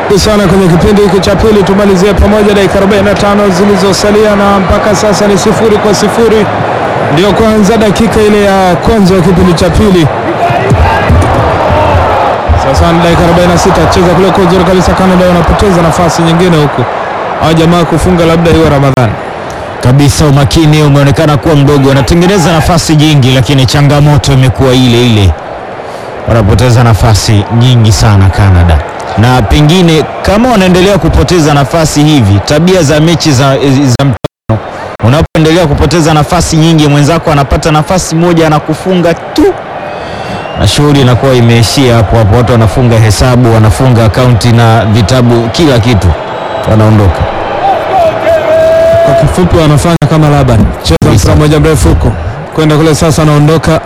sana kwenye kipindi hiki cha pili, tumalizie pamoja dakika 45 zilizosalia, na mpaka sasa ni sifuri kwa sifuri. Ndio kwanza dakika ile ya kwanza ya kipindi cha pili. Sasa ni dakika 46, cheza kule kwa uzuri kabisa. Canada wanapoteza nafasi nyingine huku, hao jamaa kufunga labda iwe Ramadhani kabisa. Umakini umeonekana kuwa mdogo, wanatengeneza nafasi nyingi, lakini changamoto imekuwa ile ile, wanapoteza nafasi nyingi sana Canada, na pengine kama wanaendelea kupoteza nafasi hivi, tabia za mechi za, za mtano, unapoendelea kupoteza nafasi nyingi, mwenzako anapata nafasi moja anakufunga tu na shughuli inakuwa imeishia hapo hapo, watu wanafunga hesabu, wanafunga akaunti na vitabu, kila kitu, wanaondoka. Kwa kifupi wanafanya kama Laban, cheza mpira moja mrefu huko kwenda kule. Sasa anaondoka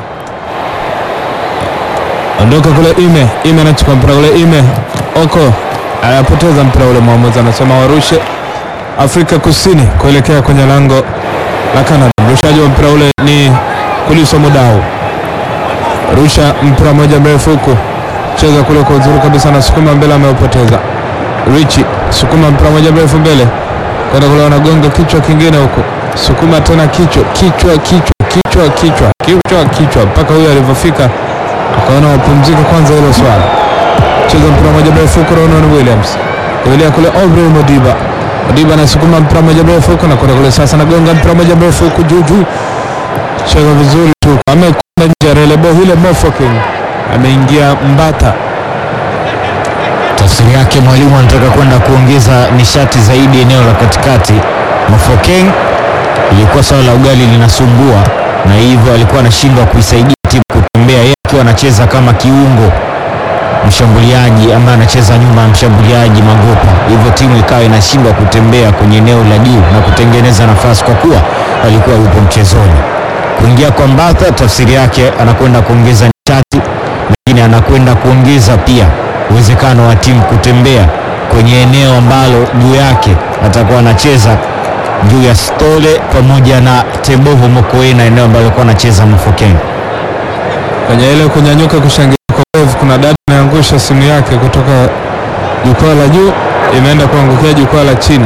ondoka kule, ime ime anachukua mpira ule, ime oko anapoteza mpira ule. Mwamuzi anasema warushe Afrika Kusini kuelekea kwenye lango la Canada. Mrushaji wa mpira ule ni Kuliso Mudau, rusha mpira moja mrefu huko, cheza kule kwa uzuri kabisa, na sukuma mbele, ameupoteza Richi, sukuma mpira moja mrefu mbele kwenda kule, wanagonga kichwa kingine huko, sukuma tena kichwa kichwa kichwa kichwa kichwa kichwa kichwa, mpaka huyo alivyofika akaona wapumzike kwanza hilo swala. Cheza mpira moja mrefu huko, Ronan Williams kuelekea kule, Aubrey Modiba Modiba anasukuma mpira moja mrefu huko na kwenda kule, sasa nagonga mpira moja mrefu huko juu juu, cheza vizuri tu, amekwenda nje, relebo hile Mofoking ameingia Mbata Tafsiri yake mwalimu anataka kwenda kuongeza nishati zaidi eneo la katikati. Mofokeng ilikuwa swala la ugali linasumbua, na hivyo alikuwa anashindwa kuisaidia timu kutembea, yeye akiwa anacheza kama kiungo mshambuliaji ambaye anacheza nyuma ya mshambuliaji Magopa, hivyo timu ikawa inashindwa kutembea kwenye eneo la juu na kutengeneza nafasi kwa kuwa alikuwa yupo mchezoni. Kuingia kwa Mbatha, tafsiri yake anakwenda kuongeza nishati, lakini anakwenda kuongeza pia uwezekano wa timu kutembea kwenye eneo ambalo juu yake atakuwa anacheza juu ya Stole pamoja na Teboho Mokoena, eneo ambalo alikuwa anacheza Mofokeng. kwenye ile kunyanyuka kushangilia kwa wave, kuna dada ameangusha simu yake kutoka jukwaa la juu imeenda kuangukia jukwaa la chini.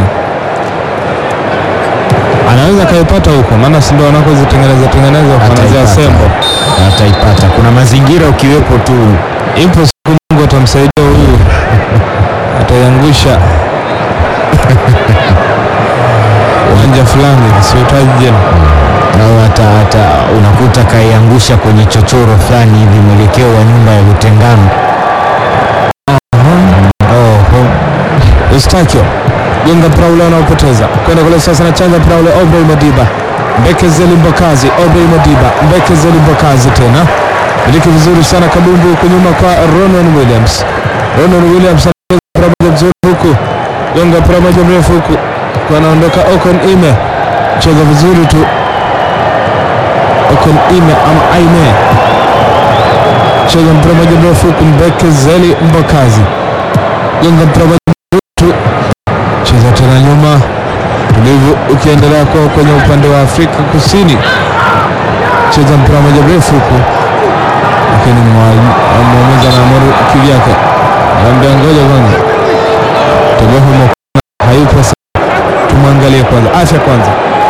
Anaweza kaipata huko, maana si ndio wanakozitengeneza tengeneza kuanzia Ataipata. sembo. Ataipata, kuna mazingira ukiwepo tu Ipo siku Mungu atamsaidia huyu, ataiangusha uwanja fulani, siutaji jina. au hata, hata unakuta kaiangusha kwenye chochoro fulani hivi mwelekeo wa nyumba ya Lutengano. Oho. Eustakio gonga mpira ule unaopoteza kwenda kule, sasa anachanja mpira ule Aubrey Modiba, Mbekezeli Mbokazi, Aubrey Modiba, Mbekezeli Mbokazi tena miliki vizuri sana kabumbu huku nyuma kwa Ronan Williams. Ronan Williams anacheza mpira moja mzuri huku, gonga mpira moja mrefu huku, kwa anaondoka Okon Ime, cheza vizuri tu Okon Ime ama Aime, cheza mpira moja mrefu huku, Mbekezeli Mbokazi, gonga mpira moja mrefu tu cheza tena nyuma, tulivu ukiendelea kuwa kwenye upande wa Afrika Kusini, cheza mpira moja mrefu huku, lakini mwa- mwamuzi anaamuru kivyake, anaambia ngoja kwanza, Teboho Mokoena hayupo sawa, tumwangalie kwanza, afya kwanza.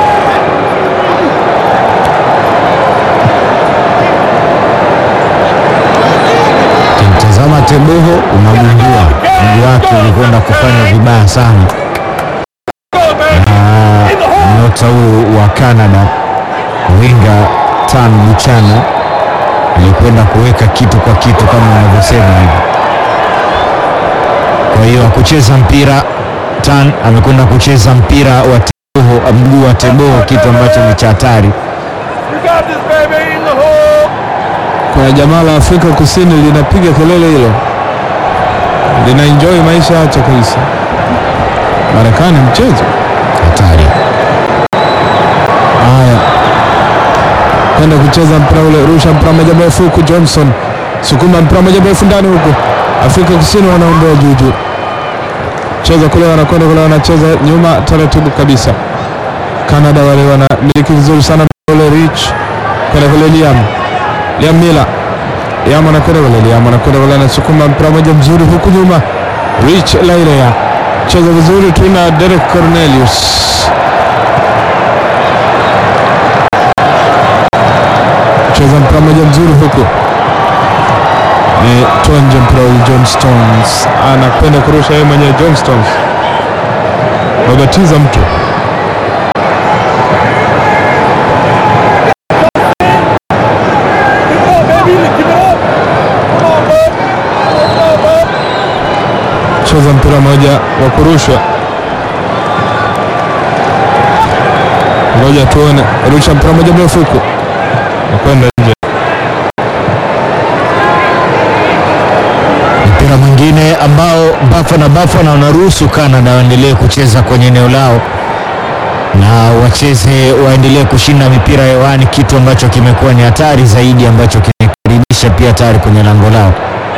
Ukimtazama Teboho unagundua mguu wake ulikwenda kufanya vibaya sana, na nyota huyu wa Canada winga Tan Buchana alikwenda kuweka kitu kwa kitu kama wanavyosema hivi. Kwa hiyo akucheza mpira Tan amekwenda kucheza mpira wa Teboho, mguu wa Teboho, kitu ambacho ni cha hatari. Kuna jamaa la Afrika Kusini linapiga kelele hilo, lina enjoy maisha yacho kabisa. Marekani mchezo Hatari. Haya, kwenda kucheza mpira ule, rusha mpira moja mrefu huku, Johnson sukuma mpira moja mrefu ndani huku, Afrika Kusini wanaondoa juju, cheza kule, wanakwenda kule, wanacheza nyuma taratibu kabisa. Canada wale wanamiliki vizuri sana mpira ule, Rich kwenda kule, Liam Liam Miller Liam anakwenda kule, Liam anakwenda kule, anasukuma mpira moja mzuri huku nyuma, Rich Lailea cheza vizuri tu na Derek Cornelius. Cheza mpira moja mzuri huku ni Tonje Mpirauli John Stones anapenda kurusha yeye mwenyewe. John Stones wabatiza mtu cheza mpira moja wa kurushwa, ngoja tuone. Rusha mpira moja mrefu huku nakwenda nje. Mpira mwingine ambao Bafana Bafana wanaruhusu Canada waendelee kucheza kwenye eneo lao na wacheze waendelee kushinda mipira hewani, kitu ambacho kimekuwa ni hatari zaidi, ambacho kimekaribisha pia hatari kwenye lango lao.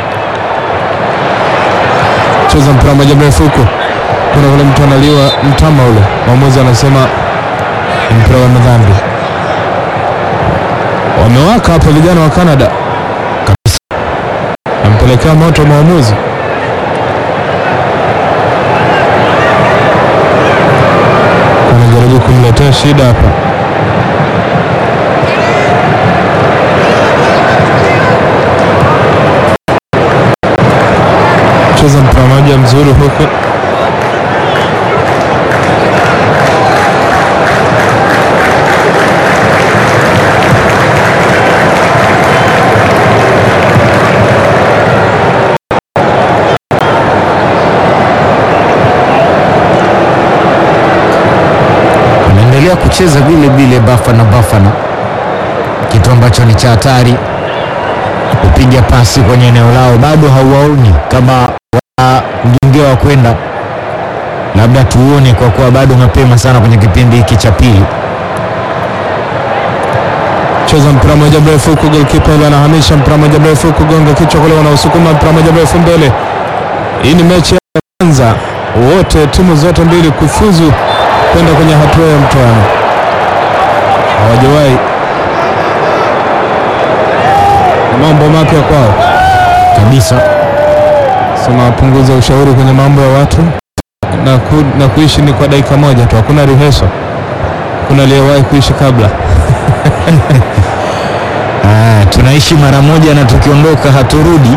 cheza mpira moja mrefu huku, kuna kule mtu analiwa mtama ule, mwamuzi anasema ni mpira wa madhambi. Wamewaka hapa vijana wa Canada kabisa, nampelekea moto mwamuzi. Anajaribu kumletea shida hapa. cheza mpira moja mzuri huku Wanaendelea kucheza vile vile Bafana Bafana, kitu ambacho ni cha hatari. Kupiga pasi kwenye eneo lao bado hauwaoni kama wana mjongeo wa kwenda, labda tuone, kwa kuwa bado mapema sana kwenye kipindi hiki cha pili. cheza mpira moja mrefu huku, golkipa ile anahamisha mpira moja mrefu huku, gonga kichwa kule, wanaosukuma mpira moja mrefu mbele. Hii ni mechi ya kwanza wote timu zote mbili kufuzu kwenda kwenye hatua ya mtoano, hawajawahi. Ni mambo mapya kwao kabisa. sema wapunguze ushauri kwenye mambo ya watu na, ku, na kuishi ni kwa dakika moja tu, hakuna riheso, kuna aliyewahi kuishi kabla. Ah, tunaishi mara moja na tukiondoka haturudi.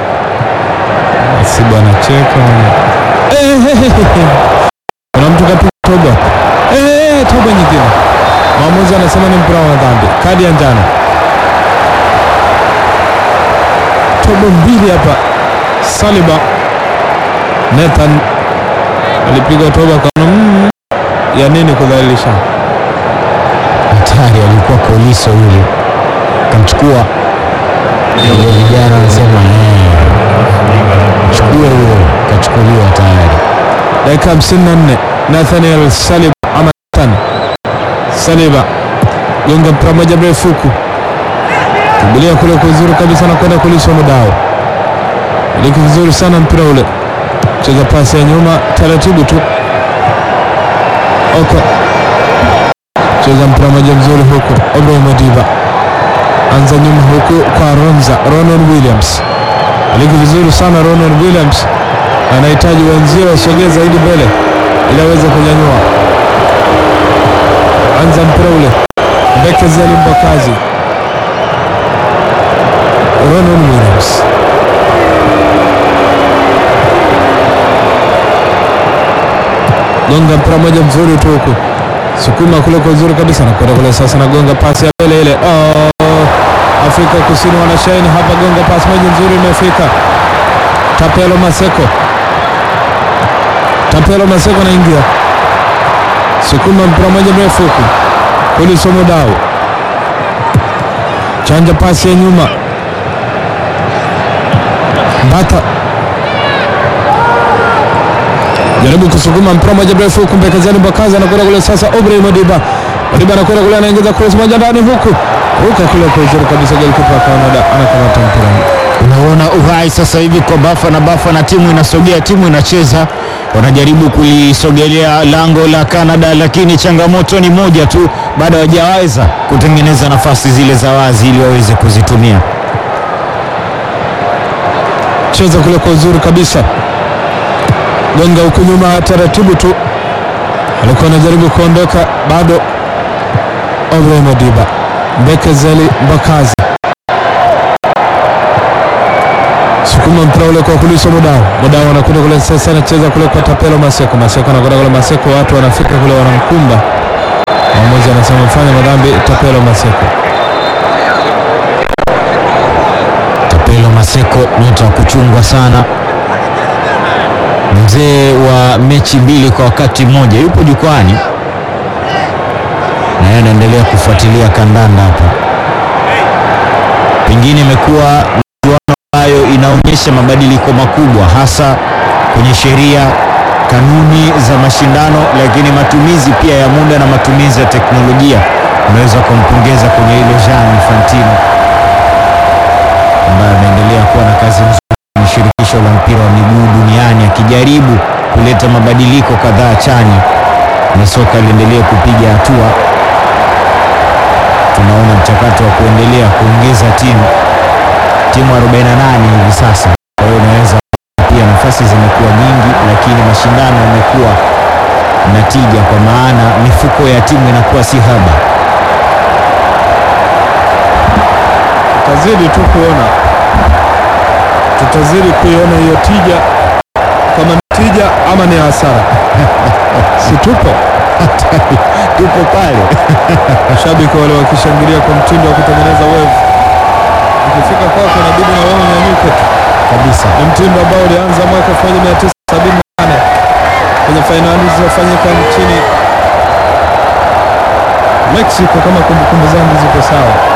Si bwana cheka mwenye. Eh, eh, eh, eh. Kuna mtu kapiga toba. Eh, eh, eh, toba nyingine. Mwamuzi anasema ni mpira wa dhambi. Kadi ya njano. Toba mbili hapa. Saliba Nathan alipiga toba kwa mm, ya nini kudhalilisha. Hatari, alikuwa Koliso yule, kamchukua ile, vijana wanasema eh, chukua huyo, kachukuliwa tayari. dakika 54 Nathaniel Saliba ama Nathan Saliba gonga mpira moja mrefu huku kimbilia kule kwa uzuri kabisa na kwenda kuliswa mudao iliki vizuri sana mpira ule cheza pasi ya nyuma taratibu tu oko cheza mpira moja mzuri huku Ibrahim Madiba anza nyuma huku kwa Ronza Ronan Williams iliki vizuri sana Ronan Williams anahitaji wenzio wasogee zaidi mbele ili aweze kunyanyua. Anza mpira ule, Mbekezi Mbakazi, Ronan Williams gonga mpira moja mzuri tu huku, sukuma kule kwa uzuri kabisa, na kwenda kule sasa, na gonga pasi ya mbele ile. Oh, Afrika Kusini wanashaini hapa, gonga pasi moja nzuri imefika. Tapelo Maseko Tapelo Maseko anaingia, sukuma mpira moja mrefu huku, Kuliso Mudau chanja pasi ya nyuma, Mbata jaribu kusukuma mpira moja mrefu huku, Mbekezani Bakaza anakwenda kule sasa, Obrey Madiba Madiba anakwenda kule, anaingiza cross moja ndani huku, ruka kule kwa uzuri kabisa, golikipa wa Canada anakamata mpira Unaona uhai sasa hivi kwa Bafana Bafana, timu inasogea, timu inacheza, wanajaribu kulisogelea lango la Canada, lakini changamoto ni moja tu, bado hawajaweza kutengeneza nafasi zile za wazi ili waweze kuzitumia. cheza kule kwa uzuri kabisa, gonga huku nyuma taratibu tu, alikuwa anajaribu kuondoka bado. Obrahim Modiba, Bekezeli Mbakazi sukuma mpira ule kwa kulisha Mudau. Mudau anakwenda kule sasa, anacheza kule kwa Tapelo Maseko. Maseko anakwenda kule Maseko, watu wanafika kule wanamkumba. Mwamuzi anasema fanya madhambi Tapelo Maseko. Tapelo Maseko nyota wa kuchungwa sana, mzee wa mechi mbili kwa wakati mmoja, yupo jukwani na yeye anaendelea kufuatilia kandanda hapa. Pengine imekuwa michuano ambayo inaonyesha mabadiliko makubwa, hasa kwenye sheria, kanuni za mashindano, lakini matumizi pia ya muda na matumizi ya teknolojia. Unaweza kumpongeza kwenye hilo Jean Infantino ambaye ameendelea kuwa na kazi nzuri kwenye shirikisho la mpira wa miguu duniani akijaribu kuleta mabadiliko kadhaa chanya na soka liendelee kupiga hatua. Tunaona mchakato wa kuendelea kuongeza timu timu 48 hivi sasa. Kwa hiyo unaweza pia nafasi zimekuwa nyingi, lakini mashindano yamekuwa na tija, kwa maana mifuko ya timu inakuwa si haba. Tutazidi tu kuona, tutazidi kuiona hiyo tija, kama ni tija ama ni hasara. si tupo Tupo pale Mashabiki wale wakishangilia kwa mtindo wa kutengeneza wevu, ukifika kwako inabidi na wao unyanyuke tu. kabisa. Ni mtindo ambao ulianza mwaka 1978 kwenye fainali zilizofanyika nchini Mexico, kama kumbukumbu zangu ziko sawa.